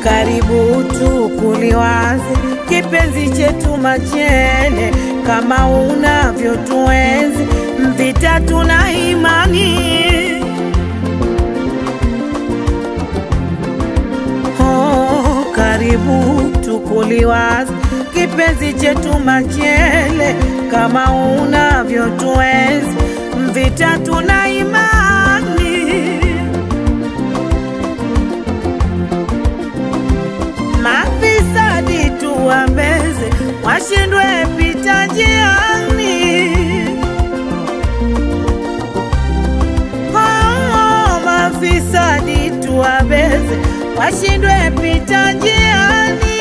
karibu tukuliwaze kipenzi chetu machele, kama unavyotuenzi Mvita tuna imani oh, karibu tukuliwaze kipenzi chetu machele, kama unavyotuenzi Mvita tuna imani mafisadi tuwameze, washindwe pita njiani. Oh, mafisadi tuwabeze, washindwe pita njiani.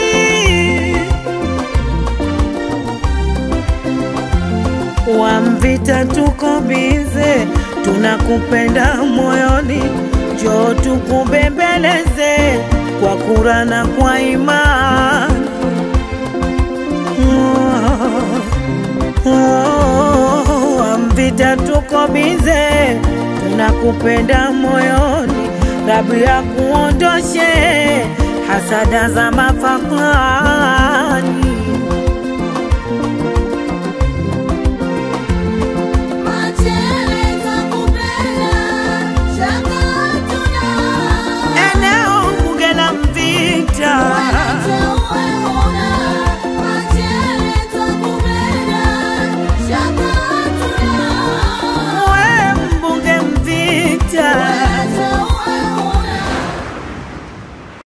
Wamvita tuko bize, tunakupenda moyoni, njoo tukubembeleze kwa kura na kwa imani. Oh, oh, Wamvita tuko bize, tunakupenda moyoni, Rabi ya kuondoshe hasada za mafakani.